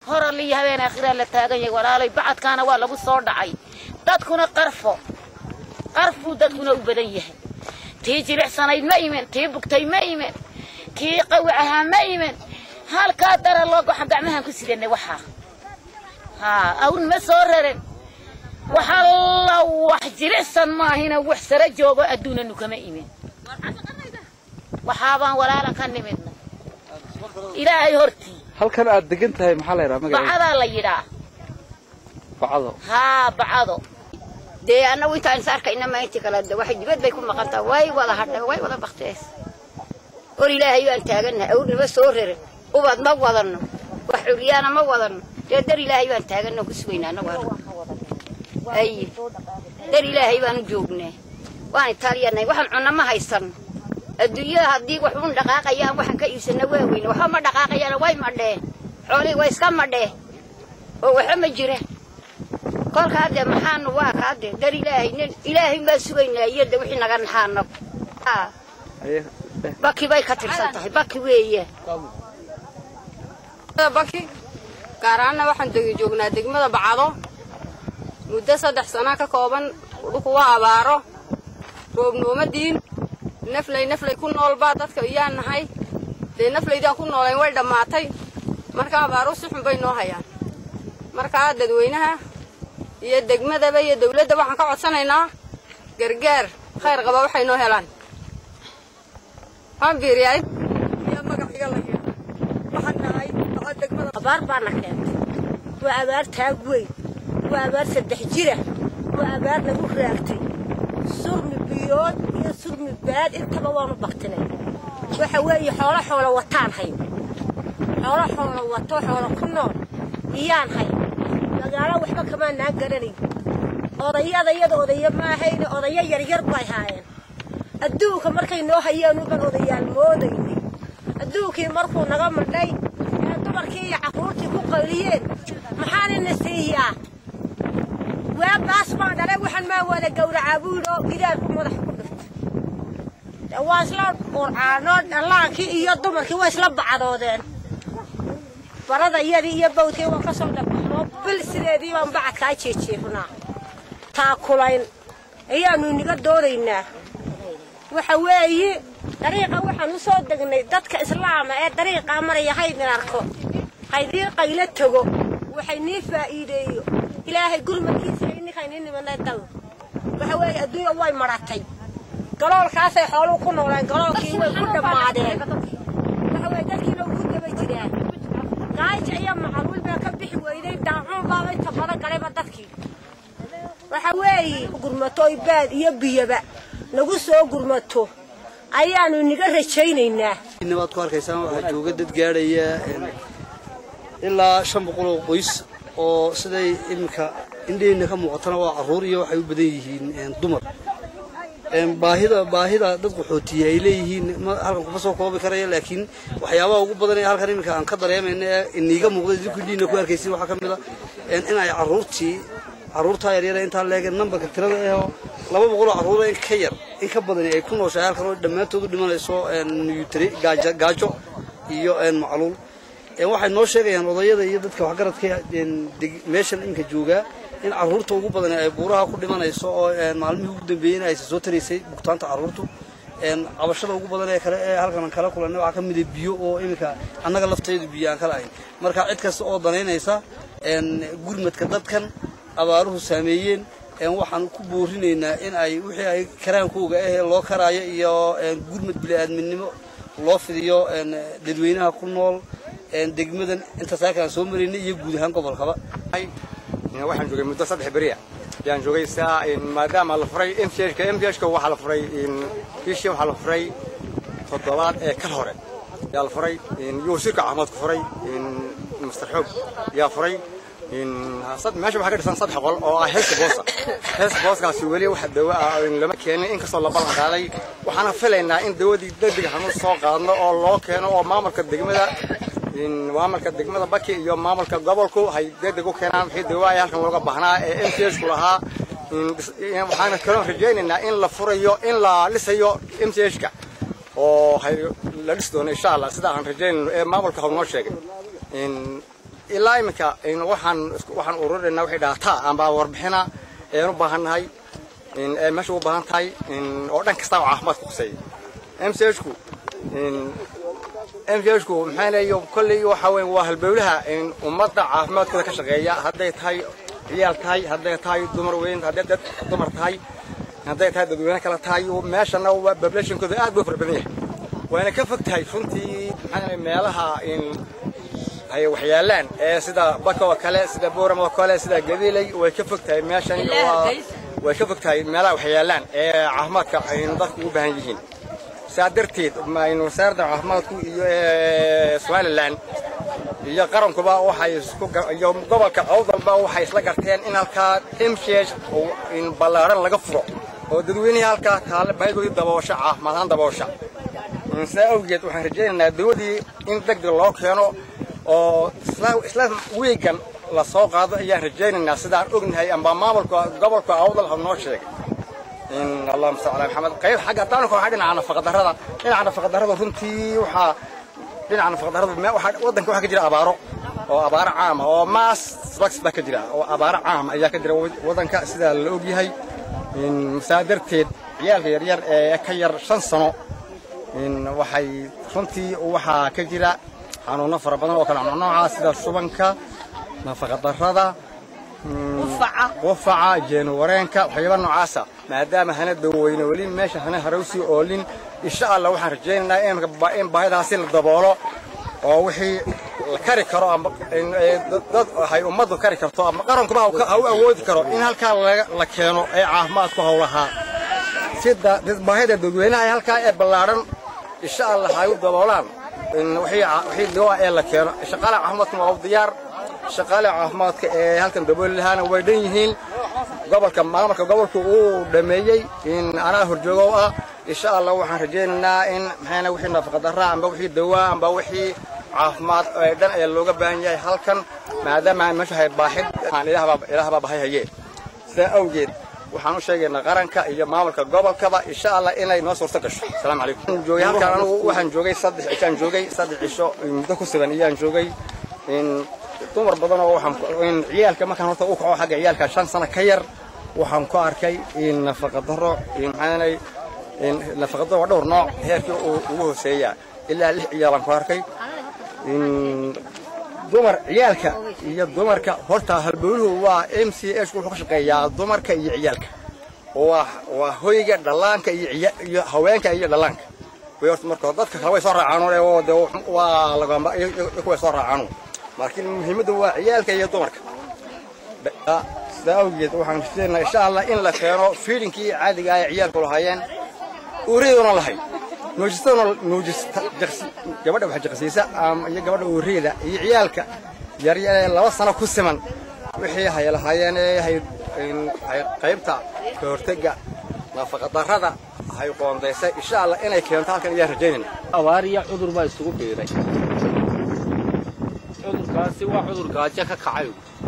horal iyo habeen aakhiraa la taagan yahay walaalay bacadkaana waa lagu soo dhacay dadkuna qarfo qarfuu dadkuna u badan yahay tii jilicsanayd ma iman tii bugtay ma iman kii qawi ahaa ma iman halkaa dara loo goxa gacmahaan ku sidanay waxaa haa awn ma soo raran waxalla wax jilicsan maahina wax sara joogo adduunanu kama imin waxaabaan walaala ka nimidna ilaahay hortii halkan aad degan tahay maxaa la yidhaha magaceeda bacadaa la yidhaa bacdo haa bacado dee annagu intaan is arkayna ma intii kale de waxay dibad bay ku maqantaa way wada hadhay way wada baktees hor ilaahay baan taagannahay awrnima soo rere ubad ma wadanno wax curyaana ma wadanno dee dar ilaahay baan taaganno ku sugaynaa annagu hadda aye dar ilaahay baan u joognaa waan itaaliyanahay waxaan cunno ma haysanno adduunyada haddii wax un dhaqaaqayaan waxaan ka iibsanna waa weyne waxba ma dhaqaaqayaana way madheen xoolihii way iska madheen oo waxba ma jiraan kolkaa dee maxaanu waa kaa dee dar ilaahay nin ilaahay baan sugaynaa iyo de wixii naga naxaano Aye, eh, baki bay ka tirsan tahay baki weeye baki gaar ahaanna waxaan degi joognaa degmada bacdo muddo saddex sana ka kooban dhulku waa abaaro roobnoomadiin naflay naflay ku noolbaa dadka iyaan nahay dee naflaydaan ku noolayn way dhammaatay marka abaaru si xun bay noo hayaan markaa dadweynaha iyo degmadaba iyo dawladda waxaan ka codsanaynaa gargaar khayr qaba waxay noo helaan waan biiriyay abaar baana keentay waa abaar taag weyn waa abaar saddex jira waa abaar nagu raagtay surmi biyood iyo surmi baad intaba waanu baktinay waxa weeye xoolo xoolo wataan hayn xoolo xoolo wato xoolo ku nool iyaan hayn magaalo waxba kamaanaan garanayn odayada iyada odayo maahayne odayo yaryar bay haayeen adduunka markay noo hayeen uban odayaal moodaynay adduunkii markuu naga madhay ee dumarkii iyo carruurtii ku qayliyeen maxaanina siiyaa waa baas baan dhalay waxaan maa wada gowracaa buu yidhi oo gidaarku madaxa ku dhirta dee waa isla qurcaanoo dhallaankii iyo dumarkii waa isla bacdoodeen barada iyadii iyo bawdkii waan ka soo dhabaxnoo bil sideedii baan bacadkaa jeejeefnaa taakulayn ayaannu inaga doodaynaa waxa weeye dariiqa waxaan u soo degnay dadka islaama ee dariiqaa maraya haydin arko haydii qaylo tago waxay nii faa'iideeyo ilaahay gurmadkiisa ininkaynii nimanay dal waxa weeye adduunya way maratay galoolkaasay xooluhu ku nooleen galoolkii way ku dhammaadeen waxa weeye dadkiina ugu daba jiraan gaaja iyo macaluul baa ka bixi weyday daacuun baaba inta badan galayba dadkii waxa weeye gurmato oy baad iyo biyaba nagu soo gurmato ayaannu inaga rajaynaynaa waad ku arkaysaan waxaa jooga dad gaadhaya ilaa shan boqol oo qoys oo siday iminka indhaheenna ka muuqatana waa carruur iyo waxay u badan yihiin dumar baahida baahida dad qaxootiya ay leeyihiin ma halkan kuma soo koobi karaya laakiin waxyaabaha ugu badan ee halkan iminka aan ka dareemayna ee iniiga muuqda idinku indhihiina ku arkaysin waxaa ka mid a in ay carruurtii carruurtaa yaryara intaa leegeen nambarka tirada ahoo laba boqoloo carruura in ka yar in ka badani ay ku nooshahay halkan oo dhammaantood u dhimanayso nuyutri gaajo gaajo iyo macluul waxay noo sheegayaan odayada iyo dadka waxgaradka meeshan iminka joogaa in carruurta ugu badani ay buuraha ku dhimanayso oo maalmihii ugu dambeeyeyna aysa soo taraysay bugtaanta carruurtu cabashada ugu badan ee kale ee halkan kala kulanay waxaa ka mida biyo oo iminka annaga lafteedu biyo aan kala ahayn marka cid kasta oo danaynaysa gurmadka dadkan abaaruhu saameeyeen waxaan ku boorinaynaa in ay wixii ay karaankooga ahee loo karaayo iyo gurmad bili-aadminimo loo fidiyo dadweynaha ku nool degmadan intaas halkaan soo maraynay iyo guud ahaan gobolkaba waxaan joogay muddo saddex beriya ayaan joogay saa maadaama la furay mchka mchka waxaa la furay bishii waxaa la furay toddobaad ee kal hore yaa la furay iyo wasiirka caafimaadku furay master xoog yaa furay meesha waxaa ka dhisan saddex qol oo ah heesta boosa heesta booskaasi weli wax dawo ah lama keenin inkastoo la ballan qaaday waxaana filaynaa in dawadii degdeg hanu soo qaadno oo loo keeno oo maamulka degmada maamulka degmada baki iyo maamulka gobolku hay degdeg u keenaan wixii dawo ay halkan looga baahnaa ee mchku lahaa waxaana kaloo rajaynaynaa in la furayo in la dhisayo mchka oo la dhisi doono insha allah sida aan rajaynayno ee maamulka hau noo sheegay ilaa iminka waxaan waxaan ururinaynaa waxay dhaataa amba warbixina een u baahannahay ee meesha u baahan tahay oo dhan kasta oo caafimaadka kuseeya mchku mchku maxaa leeyo kolley waxa weyn waa halbowlaha ummadda caafimaadkooda ka shaqeeya hadday tahay ciyaal tahay hadday tahay dumar weyn hadday dad dumar tahay hadday tahay dadweyne kale tahay meeshana waa populationkooda aad buu fara badan yahay waana ka fog tahay runtii maxaa meelaha ay waxyaalaan ee sida baka oo kale sida booram oo kale sida gabiley way ka fog tahay meeshani waa way ka fog tahay meelaha waxyaalaan ee caafimaadka aynu dadku u baahan yihiin saa darteed aynu wasaaradda caafimaadku iyo somaliland iyo qarankuba waxay isku iyo gobolka awdalba waxay isla garteen in halkaa mch in ballaaran laga furo oo dadweynihii halkaa taale baahidoodii daboosha caafimaad ahaan daboosha saa awgeed waxaan rajaynaynaa dawadii in degdeg loo keeno oo isla wiigan la soo qaado ayaan rajaynaynaa sidaan ognahay amba maamulka gobolka awdal ha noo sheegay in allahuma salli ala maxamed qayb xagga haddaan ku waxaa dhinaca nafaqadarrada dhinaca nafaqadarrada runtii waxaa dhinaca nafaqadarrada waxaa waddanka waxaa ka jira abaaro oo abaaro caama oo maas slax baa ka jira oo abaaro caama ayaa ka jira waddanka sidaa la ogyahay saa darteed ciyaalka yaryar ee ka yar shan sano waxay runtii waxaa ka jira xanuuno fara badan oo kale nooca sida shubanka nafaqadarrada qufaca jeenuwareenka waxyaaba noocaasa maadaama hana daweyne weli meesha hana harowsii oolin insha allah waxaan rajaynaynaa in baahidaasi la daboolo oo wixii la kari karo ama dad hay ummaddu kari karto ama qarankuba ha u awoodi karo in halkaa la keeno ee caafimaadku howlahaa sida baahida dadweynaha ee halkaa ee ballaadhan insha allah hay u daboolaan wixii dawa ee la keeno shaqaalaha caafimaadkuna waa u diyaar shaqaalaha caafimaadka ee halkan dabooli lahaana way dhan yihiin gobolka maamulka gobolka uu dhameeyey in anaa horjoogow ah insha allah waxaan rajaynaynaa in maxayna wixii nafaqadarra amba wixii dawaa amba wixii caafimaad ee dhan ee looga baahan yahay halkan maadaama meesha hay baaxid ilaahbaa bahay hayee sidaa awgeed waxaan u sheegaynaa qaranka iyo maamulka gobolkaba insha allah inay noo suurto gasho asalaamu calaykum joogay halkan anigu waxaan joogay saddex cishaan joogay saddex cisho muddo ku sugan iyaan joogay in dumar badan oo waxaan in ciyaalka markaan horta u kaco xagga ciyaalka shan sano ka yar waxaan ku arkay in nafaqa darro in maxaanay in nafaqa darro waa dhowr nooc heerkii ugu hooseeya ilaa lix ciyaalaan ku arkay in dumar ciyaalka iyo dumarka horta halbowluhu waa m c h wuxuu ka shaqeeyaa dumarka iyo ciyaalka waa waa hoyga dhallaanka iyo iyo haweenka iyo dhallaanka way horta marka dadka kale way soo raacaan oo de waa lagamba kuwa soo raacaan laakiin muhiimaddu waa ciyaalka iyo dumarka sidaa awgeed waxaan rajaynaynaa insha allah in la keeno fiidinkii caadiga ah ee ciyaalku lahaayeen uuriyadoona lahayd nuujistaduna nuujista gabadha wax jaqsiisa iyo gabadha uuriyada iyo ciyaalka yaryar ee laba sano ku siman wixii hay lahaayeen ee hay qaybta ka hortega nafaqadarrada hay qoondaysay insha allah inay keento halkan ayaan rajaynayna abaariya cudur baa isugu biiray cudurkaasi waa cudur gaajo ka kacay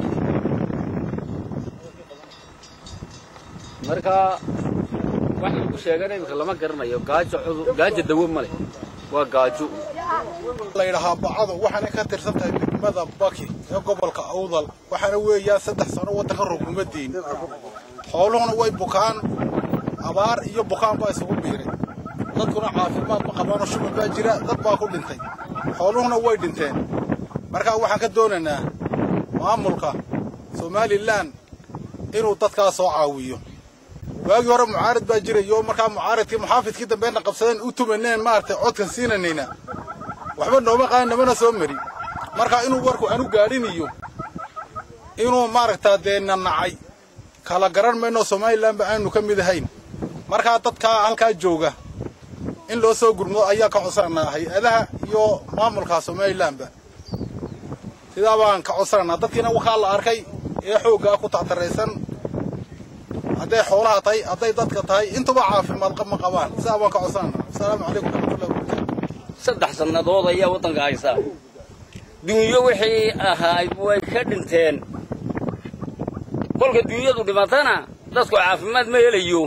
marka wax lagu sheegana imika lama garanayo gaajo cudur gaajo dawo ma leh waa gaajo la yidhahaa bacado waxaana ka tirsan tahay degmada baki ee gobolka awdal waxaana weeyaan saddex sano waddanka rukumaddiin xooluhuna way bukaan abaar iyo bukaan baa isugu biiray dadkuna caafimaad ma qabaanoo shuban baa jira dad baa ku dhintay xooluhuna way dhinteen markaa waxaan ka doonaynaa maamulka somalilan inuu dadkaa soo caawiyo waagii hore mucaarad baa jirayo markaa mucaaradkii muxaafidkii dambeena qabsadeen u tumaneen maaragtay codkan siinanayna waxba nooma qaadan namana soo mari marka inuu warku anu gaadhiniyo inuu maaragtaa dee nanacay kala garan mayno somalilanba aanu ka mid ahayn markaa dadkaa halkaa jooga in loo soo gurmado ayaa ka codsananaa hay-adaha iyo maamulka somalilanba sidaa baan ka codsananaa dadkiina wakaa la arkay ee xooggaa ku tactaraysan hadday xoolaha tahay hadday dadka tahay intuba caafimaad ma qabaan sidaa baan ka codsananaa asalaamu calaykum waraxmatullahi wabarakatu saddex sannadood ayaa waddanka haysaa dunyo wixii ahayd way ka dhinteen kolka dunyadu dhimatana dadku caafimaad ma helayo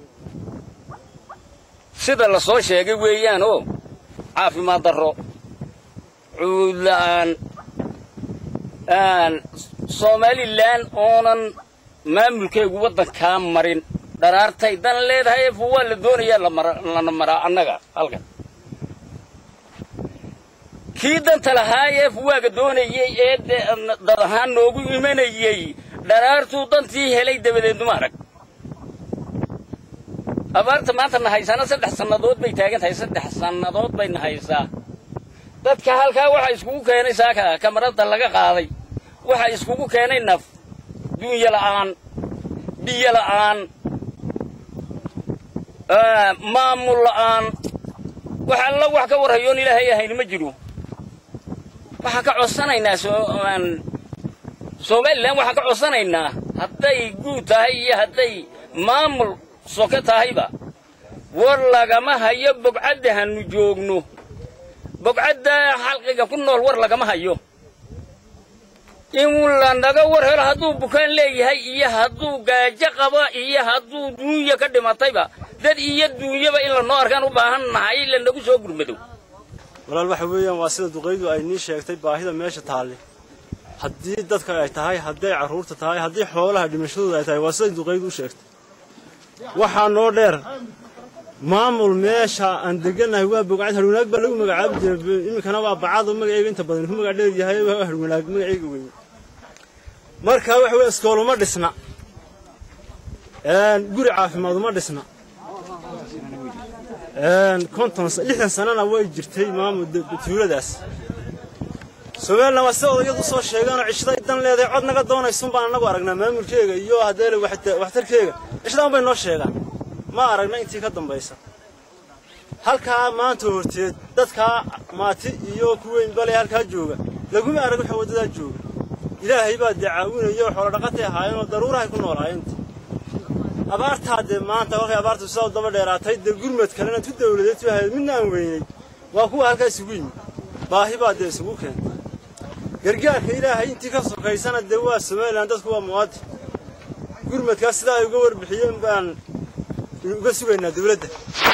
sida la soo sheegay weeyaan oo caafimaad darro cuud la'aan somalilan oonan maamulkeegu waddankaa marin dharaartay dan leedahay efu waa la doonayaa lana maraa annaga halkan kii danta lahaa eef waaga doonayey ee dad ahaan noogu imanayey dharaartuu dantii helay dabadeednuma arag abaarta maanta na haysaana saddex sannadood bay taagan tahay saddex sannadood bay na haysaa dadka halkaa waxaa iskugu keenay saaka kamarada laga qaaday waxaa iskugu keenay naf dunya la'aan biyo la'aan maamul la'aan wax alla wax ka warhayoon ilaahay ahayn ma jiro waxaan ka codsanaynaa somalilan waxaan ka codsanaynaa hadday guud tahay iyo hadday maamul soke tahayba war lagama hayo bogcadda hannu joogno bogcadda xalqiga ku nool war lagama hayo in lanaga war helo hadduu bukaan leeyahay iyo hadduu gaajo qabo iyo hadduu duunya ka dhimatayba dad iyo duunyaba in lanoo arkaan u baahan nahay lanagu soo gurmado walaal waxa weeyaan waa sida duqaydu ay nii sheegtay baahida meesha taalle haddii dadka ay tahay hadday carruurta tahay haddii xoolaha dhimashadooda ay tahay waa siday duqaydu u sheegtay waxaa noo dheer maamul meesha aan degannahay waa bogcad harwanaag baa lagu magacaabi jiray iminkana waa bacado magaceyga inta badan ku magac dheer yahay waa harwanaag magaceyga weyn marka waxa weeye iskooluma dhisna guri caafimaad uma dhisna konton lixdan sanana way jirtay maamul tuuladaas somalilan waa sida odayadu soo sheegeenoo cishaday dan leedahay cod naga doonaysun baan annagu aragnaa maamulkeega iyo haddee waxtarkeega cishadan bay noo sheegaan ma aragna intii ka dambaysa halkaa maanta horteed dadkaa maati iyo kuweyn bale halkaa jooga laguma arag waxa waddadaa jooga ilaahay baa dee caawinayo xoolo dhaqatay ahaayeenoo daruurahay ku noolaayeen abaartaa dee maanta kolkay abaartu sidaa u daba dheeraatay dee gurmad kalena tu dawladeed tu ahayd midna aan weynay waa kuwa halkaa isugu yimid baahi baa dee isugu keentay gargaarka ilaahay intii ka sokaysana dee waa somalilan dadku waa muwaadin gurmadkaas sidaa ay uga warbixiyeen baan uga sugaynaa dawladda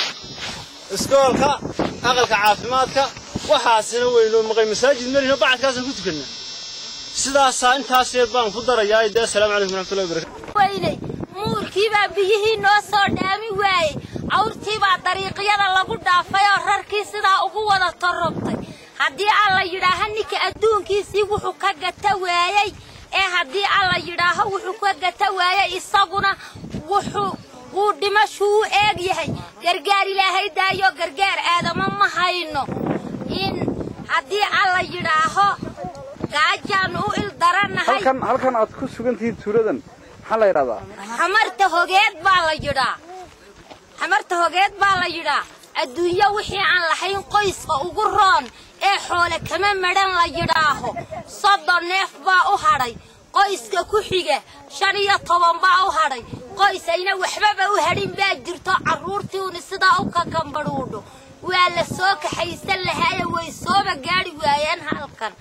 iskoolka aqalka caafimaadka waxaasina weynoo maqay masaajid melino bacadkaasaan ku tukannaa sidaasaa intaas yar baan ku darayaa dee asalaamu calaykum waraxmatullahi wabarakatu weynay muurkiibaa biyihii noo soo dhaami waayey awrtiibaa dariiqyada lagu dhaafay oo rarkii sidaa ugu wada torrobtay haddii alla yidhaaha ninka adduunkiisii wuxuu ka gata waayey ee haddii alla yidhaaho wuxuu ka gata waayey isaguna wuxuu wuu dhimashuu u eeg yahay gargaar ilaahay daayo gargaar aadamo ma hayno in haddii alla yidhaaho gaajaannu u il darannahay halkan halkan aad ku sugan tihiin tuuladan maxaa la yidhahdaa xamarta hogeed baa la yidhaa xamarta hogeed baa la yidhaa adduunyo wixii aan lahayn qoyska ugu roon ee xoole kama madhan la yidhaaho soddon neef baa u hadhay qoyska ku xiga shan iyo toban baa u hadhay qoys ayna waxbaba u hadhin baa jirto carruurtiiuni sidaa u kakambadhuudho waa la soo kaxaysan lahaaye way sooba gaadhi waayeen halkan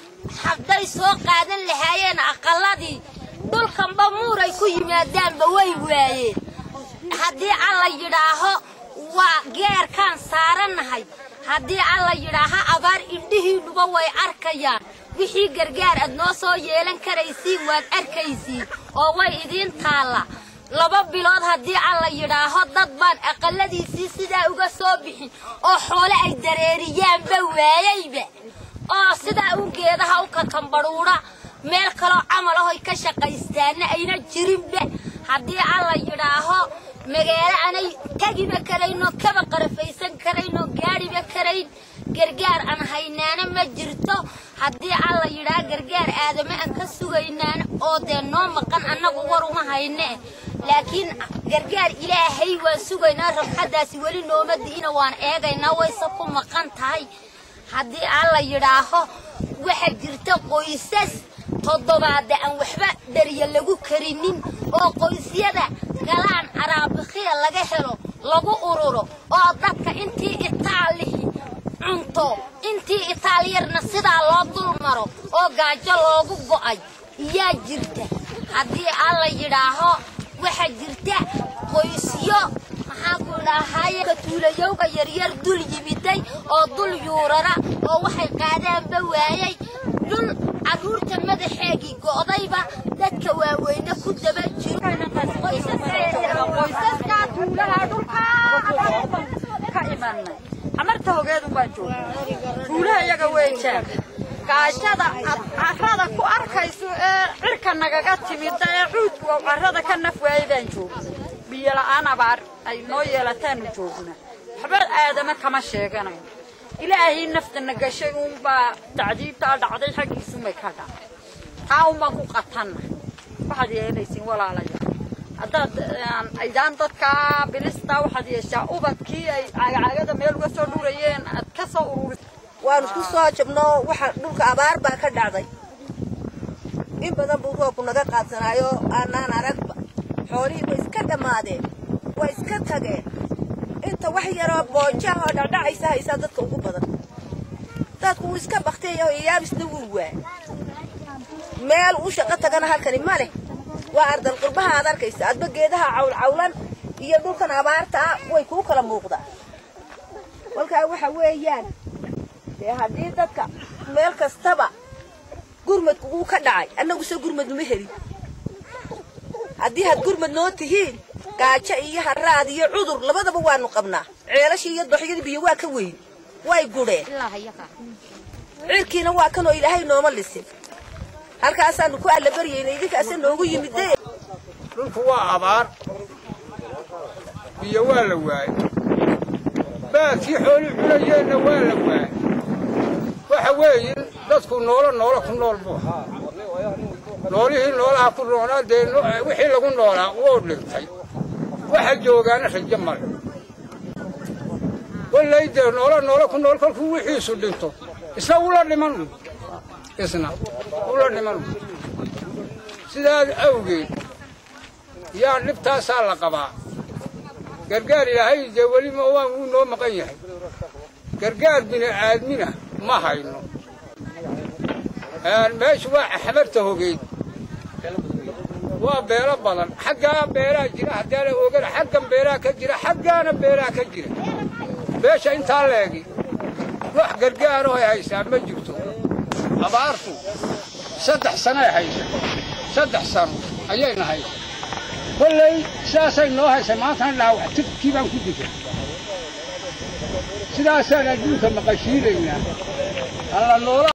hadday soo qaadan lahaayeen aqalladii dhulkanba muuray ku yimaadaanba way waayeen haddii alla yidhaaho waa geerkaan saarannahay haddii alla yidhaaho abaar indhihiinnuba way arkayaan wixii gargaar aad noo soo yeelan karaysiin waad arkaysiin oo way idiin taalla laba bilood haddii alla yidhaaho dad baan aqalladiisii sidaa uga soo bixin oo xoole ay dareeriyaanba waayeyba oo sidaa uun geedaha u kakambadhuudha meel kaloo camal ahoy ka shaqaystaanna ayna jirinba haddii alla yidhaaho magaalo aanay tegiba karayno kaba qarafaysan karayno gaadhiba karayn gargaar aan haynaana ma jirto haddii alla yidhaha gargaar aadame aan ka sugaynaana oo dee noo maqan annagu war uma hayne laakiin gargaar ilaahay waan sugaynaa rabxaddaasi weli nooma di'ina waan eegaynaa wayse ku maqan tahay haddii alla yidhaaho waxaa jirta qoysas toddobaadda aan waxba dhariya lagu karinin oo qoysyada galaan araabikhiya laga helo lagu ururo oo dadka intii itaalihi cunto intii itaaliyarna sidaa loo dul maro oo gaajo loogu go'ay yaa jirta haddii alla yidhaaho waxaa jirta qoysyo maxaa ku idhaahaye katuulayowga yaryar dul yimiday oo dul yuurara oo waxay qaadaanba waayey dhul carruurta madaxeegii go'dayba dadka waaweyne ku daba jiro qoysaskaa tuulaha dhulkaa ka imanay amarta hogeedun baan joognaa tuulaha iyaga weejaan gaajada aad carrada ku arkayso ee cirka nagaga timida ee cuudku oo carrada ka naf waayay baan joognaa biyo la'aan abaar ay noo yeelataanu joognaa waxba aadama kama sheeganayo ilaahay naftana gashay uunbaa tacdiibtaa dhacday xaggiisumay ka dhacay taa unbaan ku qatanna waxaad yeelaysiin walaalayaal haddaad aydaan dadka bilista waxaad yeeshaa ubadkii ay caagcaagada meel uga soo dhurayeen aad ka soo ururis waanu ku soo jabno waxa dhulka abaar baa ka dhacday in badan buu roobku naga qaadsanaayo aanaan aragba xoolihii way iska dhammaadeen way iska tageen inta wax yaroo boojaha oo dhacdhacaysa haysaa dadka ugu badan dadku wuu iska bakteeya oo iyaabisna wuu waay meel u shaqo tagana halkani ma leh waa ardal qurbaha aad arkaysa adba geedaha cawlcawlan iyo dhulkan abaarta ah way kuu kala muuqdaa kolkaa waxa weeyaan dee haddii dadka meel kastaba gurmadku wuu ka dhacay annaguse gurmad numa helin haddii had gurmad noo tihiin gaajo iyo haraad iyo cudur labadaba waanu qabnaa ceelashii iyo doxyadii biyo waa ka weyn way gudheen cirkiina waa kanoo ilaahay nooma lisin halkaasaanu ku allabaryayna idinkaasa noogu yimide dhulku waa abaar biyo waa la waayey baadkii xoolii cunayeenna waa la waayey waxa weeye dadku noolo noolo ku nool buu ahaa noolihii noolaha ku noolaa dee wixii lagu noolaa wuu dhintay waxa joogaana rajo male wallay dee noolo noolo ku nool kolkuu wixiisu dhinto isna ula dhiman isna ula dhiman sidaas awgeed yaa dhibtaasaa la qabaa gargaar ilaahay dee weli ma waan wuu noo maqan yahay gargaar bini aadmina ma hayno meeshu waa xamarta hogeyd waa beelo badan xaggaa beeraa jira haddaana ogana xaggan beeraa ka jira xaggaana beeraa ka jira beesha intaa leegi wax gargaaroo ay haysaa ma jirto abaartu saddex sanoay haysa saddex sano ayayna haysa kolley sidaasay noo haysa maantana dhaawac tirkii baan ku digay sidaasaan adduunka maqashiinaynaa alla noola